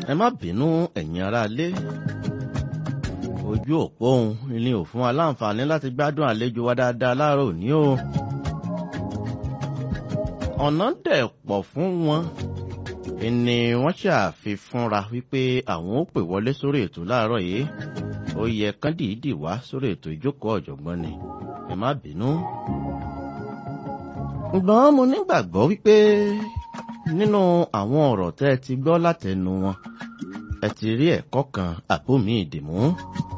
ẹ má bínú ẹ̀yin aráalé ojú òpó òun ni ò fún wa láǹfààní láti gbádùn àlejò wa dáadáa láàárọ̀ òní o ọ̀nà dẹ̀ pọ̀ fún wọn ni wọ́n ṣàfihànra wípé àwọn ó pè wọlé sórí ètò láàárọ̀ yìí ó yẹ kán dìídì wá sórí ètò ìjókòó ọ̀jọ̀gbọ́n ni ẹ má bínú. ṣùgbọ́n mo nígbàgbọ́ wípé nínú àwọn ọ̀rọ̀ tẹ́ ẹ ti gbọ́ látẹnu wọn ẹ ti rí ẹ̀kọ́ kan àbómi ìdìmú